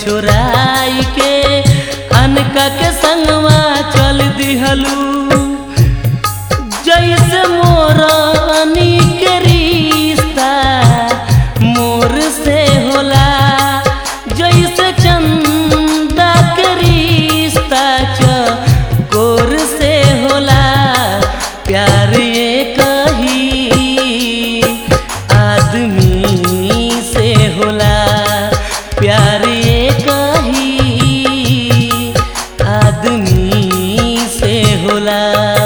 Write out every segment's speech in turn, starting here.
छोराई के अनका के संगवा चल दिहलू जैसे मोरानी के रिश्ता मोर से होला जैसे चंदा के रिश्ता चकोर से होला प्यार ये कही आदमी से होला प्यार ये कही आदमी से होला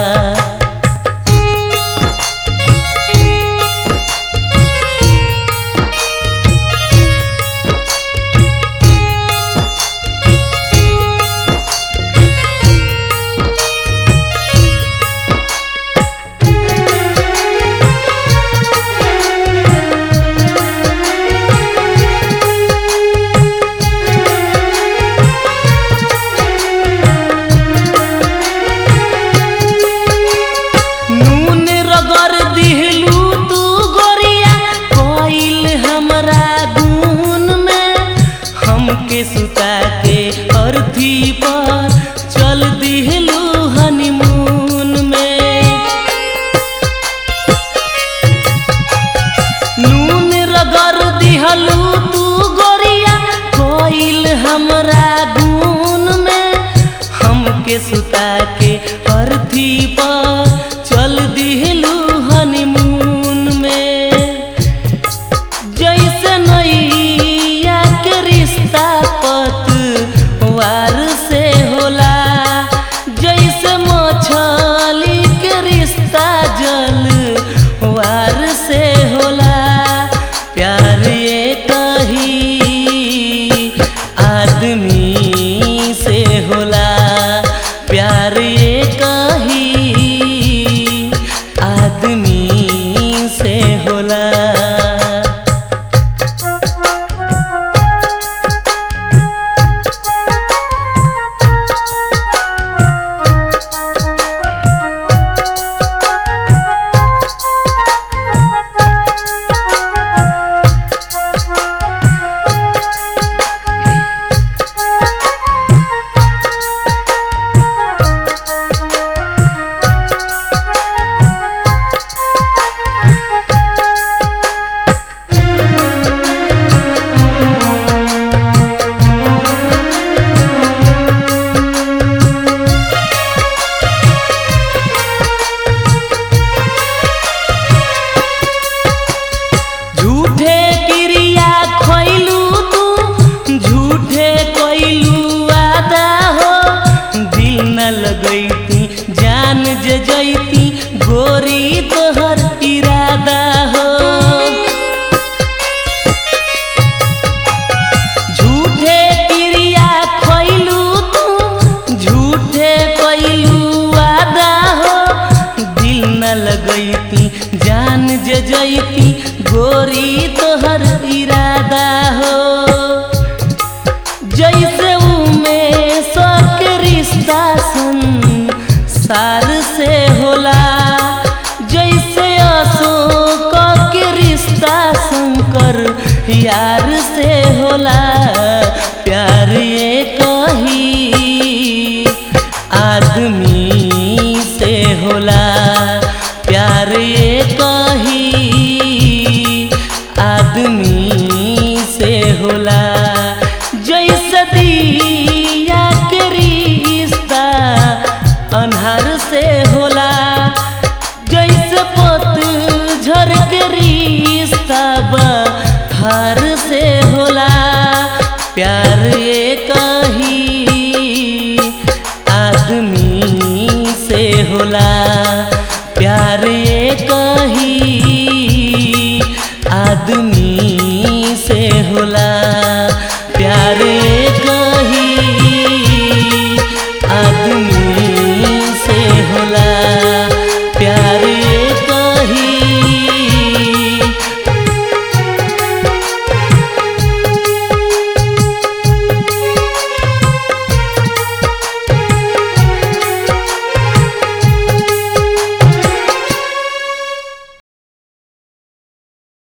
नून रगड़ दिहलू तू गोरिया कोइल हमरा गुन में हमके सुता के अर्थी पर चल दिहलू हनीमून में नून रगड़ दिहलू तू गोरिया कोइल हमरा गुन में हमके सुता के अर्थी पर चल दिहलू हनीमून में जैसे नैया के रिश्ता पतवार से होला जैसे मछली के रिश्ता जल वार से होला प्यार ये कही आदमी से होला प्यार ये कही आदमी से होला झूठे क्रिया खोइलू तू झूठे कोइलू वादा हो दिल न लगैती जान जे जैती गोरी तोहर इरादा हो झूठे क्रिया खोइलू तू झूठे कोइलू वादा हो दिल न लगैती जान जे जैती गोरी तोहर इरादा हो जैसे उमे के रिश्ता संसार से होला जैसे अशोक के रिश्ता शंकर यार से होला प्यार ये कही आदमी से होला प्यार ये कही आदमी से होला